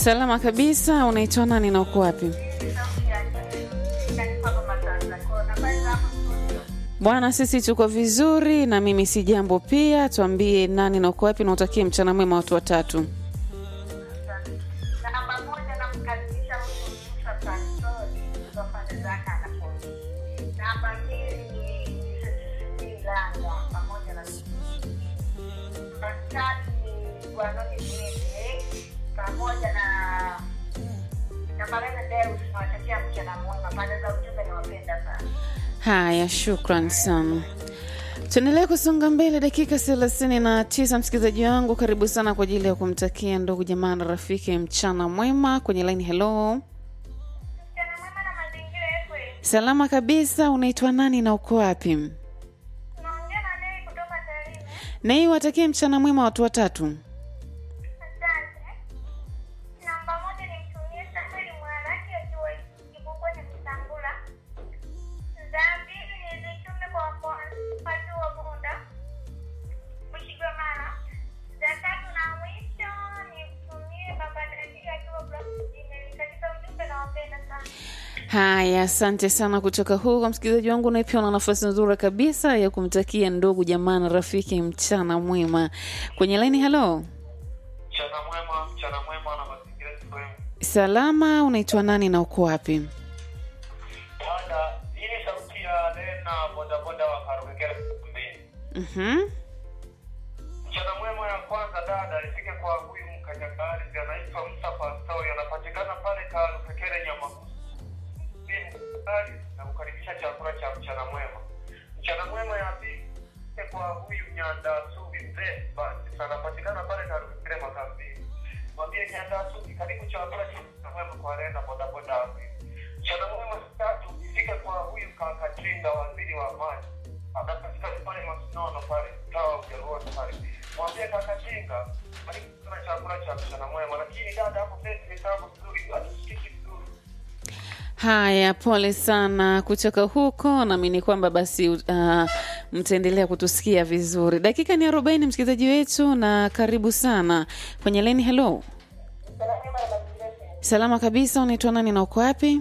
Salama kabisa. Unaitwa nani na uko wapi? Bwana, sisi tuko vizuri na mimi si jambo pia. Tuambie nani na uko wapi na utakie mchana mwema watu watatu. Namba moja namkaribisha huyu Musa Pastori kutoka pande za Kanapo. Namba mbili ni Ilanga pamoja na namba tatu ni Gwanoni Mwende pamoja na na Marena Deus. Nawatakia mchana mwema. Pande za ujumbe nawapenda sana. Haya, shukran sana. Tuendelee kusonga mbele, dakika thelathini na tisa. Msikilizaji wangu, karibu sana kwa ajili ya kumtakia ndugu jamaa na rafiki mchana mwema kwenye line. Hello, Mchana mwema na mazingira yetu. salama kabisa. Unaitwa nani na uko wapi? Tunaongea na Nei kutoka Tarime. Nei, watakie mchana mwema watu watatu. Asante. Namba moja nimtumie Samuel Mwaraki akiwa Kibubwa cha Kitangula. Za pili nizitume kwa watu wa Bunda Mshigamana. Za tatu na mwisho nimtumie Baba Dadii akiwa Blakini. Katika ujumbe nawapenda sana. Haya, asante sana kutoka huko msikilizaji wangu, naye pia una nafasi nzuri kabisa ya kumtakia ndugu jamaa na rafiki mchana mwema kwenye laini. Halo, Mchana mwema, mchana mwema na mazingira FM. salama. Unaitwa nani na uko wapi? Bwana, hii ni sauti ya Lena bodaboda wa Karukekere mbili. Mhm. Mchana mwema ya kwanza dada ifike kwa huyu mkanyakazi anaitwa Musa Pastori anapatikana pale Karukekere Nyamagusu. Mimi mkanyakazi na kukaribisha chakula cha mchana mwema. Mchana mwema ya pili ifike kwa huyu Nyanda Subi mzee basi anapatikana pale Karukekere Makambini. Mwambie Nyanda Subi karibu chakula cha mchana mwema kwa Lena bodaboda wa pili. Mchana mwema tatu ifike kwa huyu kaka Chinda waziri wa maji anapatikana pale Masinono pale mtaa wa Ujaruoni pale. Mwambie kaka Chinga karibu sana chakula cha mchana mwema, lakini dada hapo pesa mitambo vizuri hatusikiki vizuri. Haya, pole sana kutoka huko. Naamini kwamba basi uh, mtaendelea kutusikia vizuri. Dakika ni arobaini, msikilizaji wetu, na karibu sana kwenye leni. Hello, salama kabisa. Unaitwa nani na uko wapi?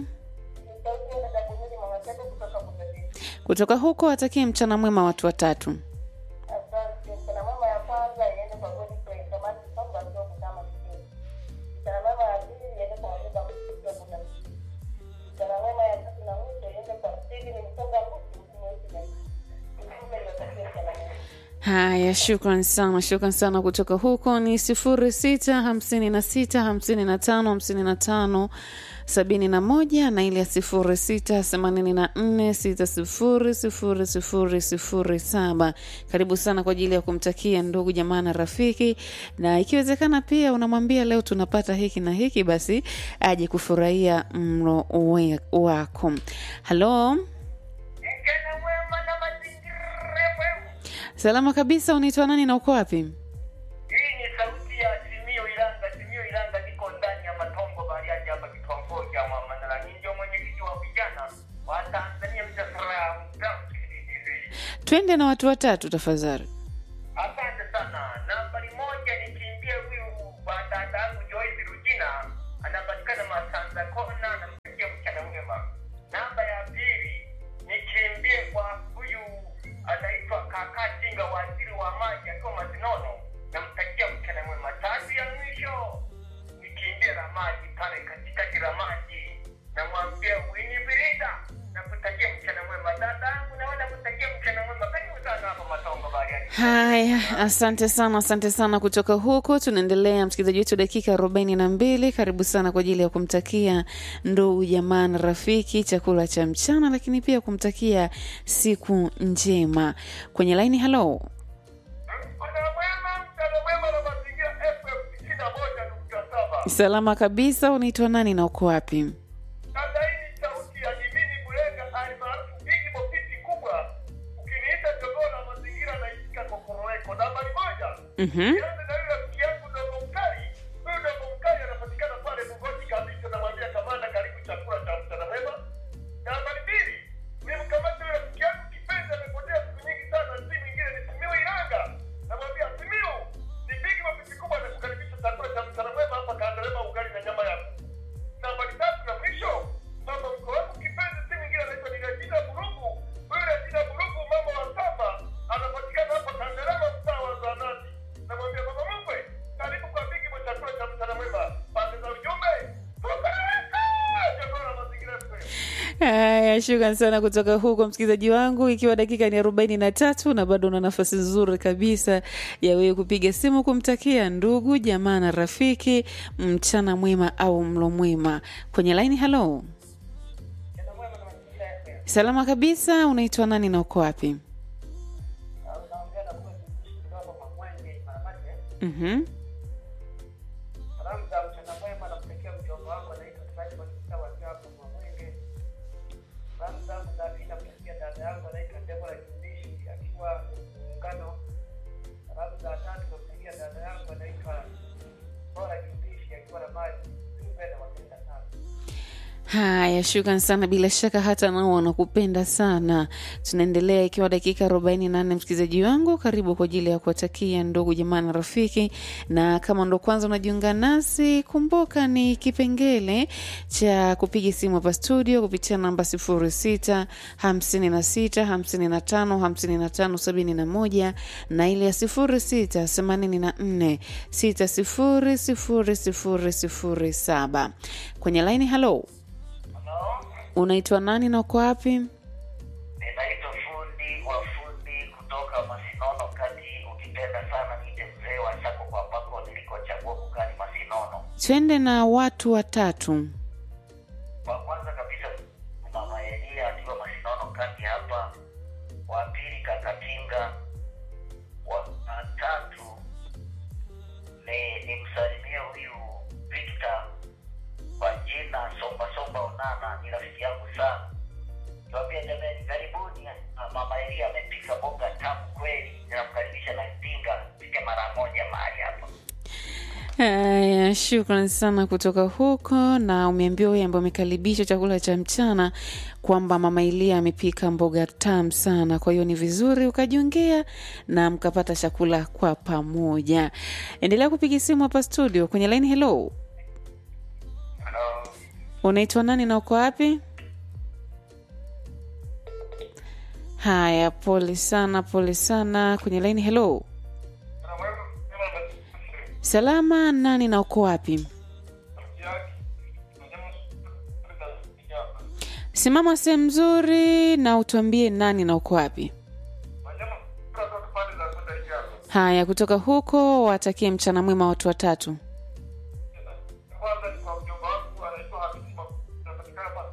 Kutoka huko, atakie mchana mwema watu watatu. Asante. Mchana mwema ya kwanza iende kwa Godfrey Samaki Songa akiwa Butama Mjini. Mchana mwema ya pili iende kwa Wabeba Mbusi akiwa Bunda Mjini. Mchana mwema ya tatu na mwisho iende kwa Steven Msonga Mbusi mtumishi na ujumbe niwatakie mchana mwema. Haya, shukran sana, shukran sana kutoka huko. Ni sifuri sita hamsini na sita hamsini na tano hamsini na tano sabini na moja na ile ya sifuri sita themanini na nne sita sifuri sifuri sifuri sifuri saba. Karibu sana kwa ajili ya kumtakia ndugu jamaa na rafiki, na ikiwezekana pia unamwambia leo tunapata hiki na hiki, basi aje kufurahia mlo we- wako. Halo, Mchana mwema na mazingira mwema. salama kabisa. Unaitwa nani na uko wapi? Hii ni sauti ya Simio Ilanga. Simio Ilanga niko ndani ya Matongo Bariadi hapa kitongoji ya Mwamanala. Ni ndio mwenyekiti wa vijana wa Tanzania mtasara Twende na watu watatu tafadhali. Asante sana. Nambari moja nikimbie huyu batata yangu Joyce Rugina, anapatikana Masanza Kona, namtakia mchana mwema. Namba ya pili nikimbie kwa huyu anaitwa Kaka Tinga, waziri wa maji akiwa Mazinono, namtakia mchana mwema. Tatu ya mwisho nikimbie la maji pale katikati la maji, namwambia Winifrida, nakutakia mchana mwema. Dada yangu nawe nakutakia mchana mwema. Karibu sana hapa Matongo Bariadi. Haya, asante sana, asante sana kutoka huko. Tunaendelea msikilizaji wetu, dakika arobaini na mbili. Karibu sana kwa ajili ya kumtakia ndugu jamaa na rafiki chakula cha mchana, lakini pia kumtakia siku njema kwenye laini. Halo, Mchana mwema, mchana mwema na mazingira FM tisini na moja nukta saba. salama kabisa. Unaitwa nani na uko wapi? Sasa hii ni sauti ya Jimini Bulenga almaarufu Bigi Bokiti kubwa. Ukiniita jogoo la mazingira naishika kokoroweko. Nambari moja. Mhm. Nianze na yule rafiki yangu Dogo Mkali. Huyu Dogo Mkali anapatikana pale Bugoti kabisa, namwambia kamanda, karibu chakula cha mchana mwema. Nambari mbili. Nimkamata yule rafiki yangu kipenzi amepotea siku nyingi sana, si mwingine ni Simiu Iranga. Namwambia Simiu, ni Bigi Bokiti kubwa anakukaribisha chakula cha mchana mwema hapa Kandelema ugali na nyama Haya, shukran sana kutoka huko msikilizaji wangu, ikiwa dakika ni arobaini na tatu na bado una nafasi nzuri kabisa ya wewe kupiga simu kumtakia ndugu jamaa na rafiki mchana mwema au mlo mwema kwenye laini. Halo, salama kabisa. Unaitwa nani na uko wapi? Mhm. Salamu za mchana mwema namtakia mjomba wangu anaitwa Siraji Batista wakiwa hapo Mwamwenge. Salamu zangu za pili namtakia dada yangu anaitwa Debora Kindishi akiwa Muungano. Salamu za tatu namtakia dada yangu anaitwa Bora Kindishi akiwa na maji. Mpenda wapenda sana. Haya, shukran sana. Bila shaka hata nao wanakupenda sana. Tunaendelea ikiwa dakika arobaini na nne. Msikilizaji wangu, karibu kwa ajili ya kuwatakia ndugu jamaa na rafiki, na kama ndo kwanza unajiunga nasi, kumbuka ni kipengele cha kupiga simu hapa studio kupitia namba sifuri sita hamsini na sita hamsini na tano hamsini na tano sabini na moja na ile ya sifuri sita themanini na nne sita sifuri sifuri sifuri sifuri saba kwenye laini. Halo, Halo, unaitwa nani na uko wapi? ninaitwa fundi wa fundi kutoka Masinono kati, ukipenda sana niite mzee wa Chako kwa ambako nilikochagua kukani Masinono. Twende na watu watatu. wa kwanza kabisa mama Elia akiwa Masinono kati hapa, wa pili Kakatinga, wa wa tatu ni nimsalimie huyu Victor kwa jina Somba Somba Onana, ni rafiki yangu sana. Tuambia jamani, karibuni. Ah, Mama Elia amepika boga tamu kweli, ninamkaribisha na Tinga pike mara moja mahali hapa. Haya, shukran sana kutoka huko, na umeambiwa huyu ambaye amekaribisha chakula cha mchana kwamba mama Ilia amepika mboga tamu sana. Kwa hiyo ni vizuri ukajiongea na mkapata chakula kwa pamoja. Endelea kupiga simu hapa studio kwenye line. Hello, Hello. unaitwa nani na uko wapi? Haya, pole sana, pole sana. Kwenye line. Hello, salama, nani na uko wapi? Simama sehemu nzuri na utuambie nani na uko wapi. Haya, kutoka huko watakie mchana mwema watu watatu. kwanza ni kwa mjomba wangu anaitwa Habibu, anapatikana hapa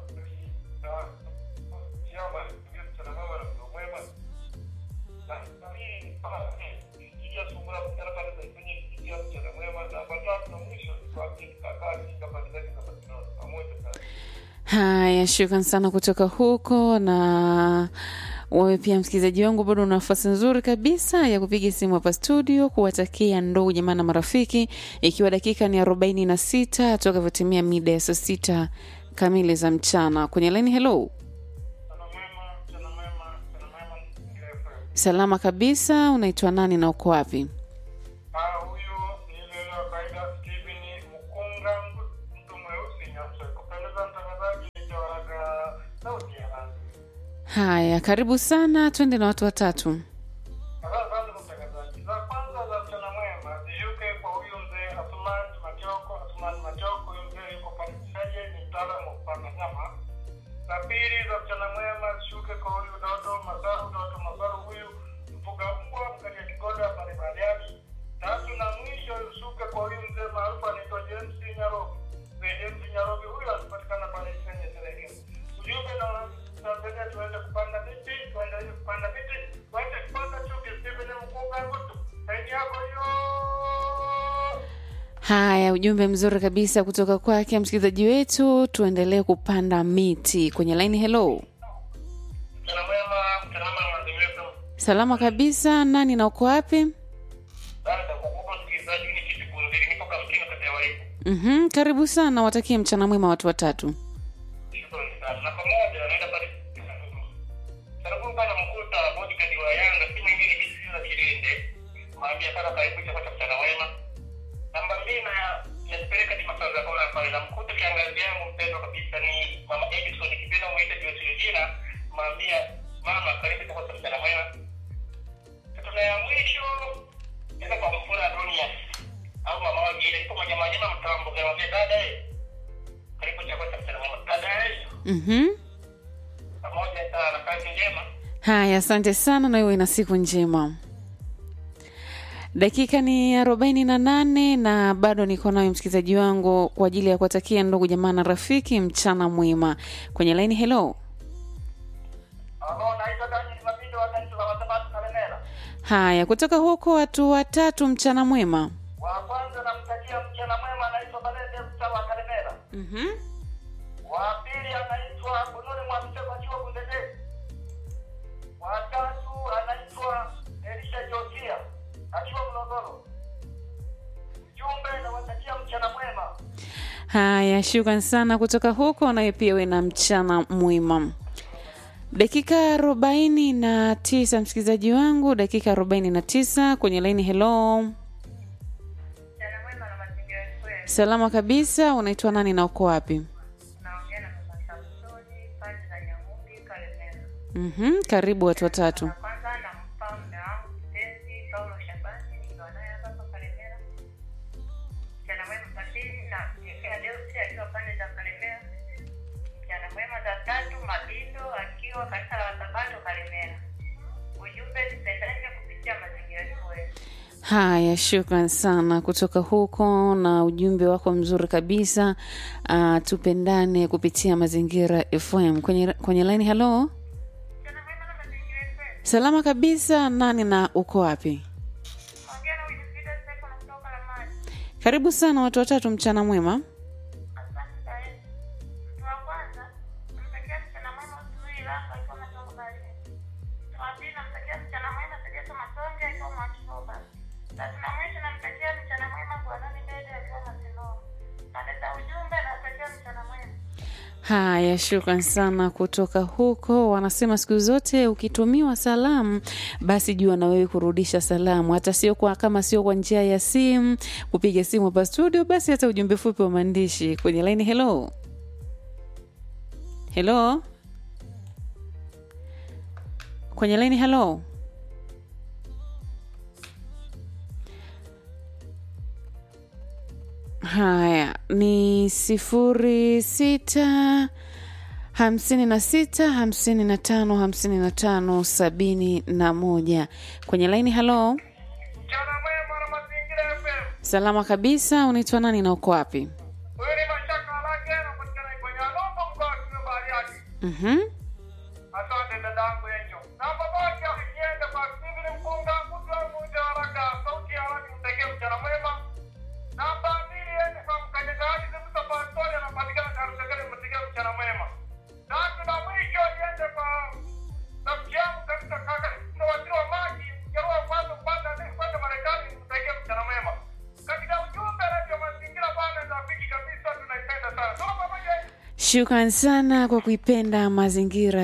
Kiama, ndio mchana mwema na mlo mwema. Na pili ni kwa kijiji ya Sungura mchana pale za kwenye kijiji ya mchana mwema na watatu na mwisho ni kwa kaka kinga pale zake za Barcelona pamoja sana. Haya, shukran sana kutoka huko, na wewe pia msikilizaji wangu, bado una nafasi nzuri kabisa ya kupiga simu hapa studio kuwatakia ndugu jamaa na marafiki, ikiwa dakika ni arobaini na sita toka vyotimia mida ya saa sita kamili za mchana. Kwenye laini, hello, Mchana mwema, mchana mwema, mchana mwema ni FM. salama kabisa. Unaitwa nani na uko wapi? Ah, huyu ni yule wa kawaida Steven Mkunga, mtu mweusi nyeusi. Kupendeza mtangazaji, nitawaraga sauti ya rangi. Haya, karibu sana, twende na watu watatu. Asante sana mtangazaji. Za kwanza za mchana mwema zishuke kwa huyu mzee Athman Machoko. Athman Machoko, huyu mzee yuko Panisaje, ni mtaalamu wa kupanda nyama. Za pili za mchana mwema zishuke kwa huyu Doto Masaru. Doto Masaru huyu mfuga mbwa mkalia kigoda pale Bariadi. Tatu na mwisho zishuke kwa huyu mzee maarufu anaitwa James Nyarobi. Mzee James Nyarobi huyu anapatikana pale Kenya Serengeti. Ujumbe na Tanzania tuende kupanda miti, tuendelee kupanda miti, tuache kupanda chuki. Stephen Mkunga Ngutu, saidi yako hiyo. Haya, ujumbe mzuri kabisa kutoka kwake msikilizaji wetu. Tuendelee kupanda miti kwenye laini. Hello, Mchana mwema, mchana mwema mazingira. salama kabisa. Nani na uko wapi? Dada, kwa kuwa msikilizaji ni kitu kunzili, nipo kamtini kati ya waibu. Mhm, karibu sana, watakie mchana mwema watu watatu. Shukrani sana. Na pamoja naenda pale Sarabu pana mkuta bodyguard wa Yanga si mwingine kisiza Kilinde. Mwambia sana karibu chakula cha mchana wema. Namba mbili na nipeleka ni masaza kwa pale na mkuta kiangazi yangu mpendwa kabisa ni Mama Edison kipenda muite Joyce Regina. Mwambia mama karibu chakula cha mchana wema. Tuna ya mwisho nenda kwa mfura dunia au mama wa jina ipo mwenye manyama mtambo kwa dada eh. Karibu chakula cha mchana wema. Dada eh. Mhm, pamoja sana. Kazi njema. Haya, asante sana na iwe na siku njema. Dakika ni arobaini na nane na bado niko nayo msikilizaji wangu kwa ajili ya kuwatakia ndugu jamaa na rafiki mchana mwema kwenye laini. Hello, Halo, naitwa Daniel Mabindo wa kanisa la Wasabato Kalemera. haya kutoka huko watu watatu, mchana mwema. Wa kwanza namtakia mchana mwema anaitwa Balende Mta wa Kalemera. mm Wa pili anaitwa Bunuri Mwamseko akiwa Bundete. Wa tatu anaitwa Elisha Josia akiwa Mlogoro. Ujumbe nawatakia mchana mwema. Haya, shukran sana kutoka huko, nawe pia uwe na mchana mwema. Dakika arobaini na tisa msikilizaji wangu, dakika arobaini na tisa kwenye laini. Hello, Mchana mwema na mazingira yetu. salama kabisa. Unaitwa nani na uko wapi? Naongea na mama Samsoni pande za Nyamumbi Kalemera. mm Karibu watu watatu. Na kwanza nampa mume wangu mpenzi Paulo Shabani nikiwa naye hapa hapa Kalemera. Mchana mwema Pasini na Jekea Deusi akiwa pande za Kalemera. Mchana mwema za tatu Mabindo akiwa kanisa la Wasabato Kalemera. Ujumbe tupendane kupitia mazingira yetu. Haya, shukran sana kutoka huko na ujumbe wako mzuri kabisa. Uh, tupendane kupitia Mazingira FM kwenye, kwenye laini. Halo, Mchana mwema na mazingira yetu. salama kabisa. Nani na uko wapi? Ongea na Winifrida Stefano kutoka Lamani. Karibu sana watu watatu, mchana mwema. Asante sana. Mtu wa kwanza namtakia mchana mwema Suluhi Langa akiwa Matongo Baharini. Mtu wa pili namtakia mchana mwema Segeso Masonge akiwa Mwakiroba. Tatu na mwisho namtakia mchana mwema Gwanoni Dede akiwa Masinoa. Pande za ujumbe namtakia mchana mwema. Haya, shukran sana kutoka huko. Wanasema siku zote ukitumiwa salamu, basi jua na wewe kurudisha salamu, hata sio kwa kama sio kwa njia ya simu, kupiga simu hapa studio, basi hata ujumbe fupi wa maandishi kwenye laini. Hello, hello, kwenye laini. Hello, haya ni sifuri sita hamsini na sita hamsini na tano hamsini na tano sabini na moja kwenye laini. Halo, Mchana mwema na mazingira FM. salama kabisa. Unaitwa nani na uko wapi? Huyu ni Mashaka Lake anapatikana kwenye Alombo mkoa wa Simiyu Bariadi. Mhm. Asante dadangu Enjo. Namba moja ikienda kwa Steven Mkunga, mtu wa muda haraka, sauti ya haraka mtekee mchana mwema. Namba mbili iende kwa mkanyagaji Zimusa Pastori anapatikana Karusekele mtekee mchana mwema. Tatu na mwisho iende kwa rafiki yangu kabisa kaka na waziri wa maji Mjerua kwanza kwanza kwenda Marekani mtekee mchana mwema. Katika ujumbe Radio Mazingira bana rafiki kabisa tunaipenda sana. Tuko pamoja. Shukran sana kwa kuipenda mazingira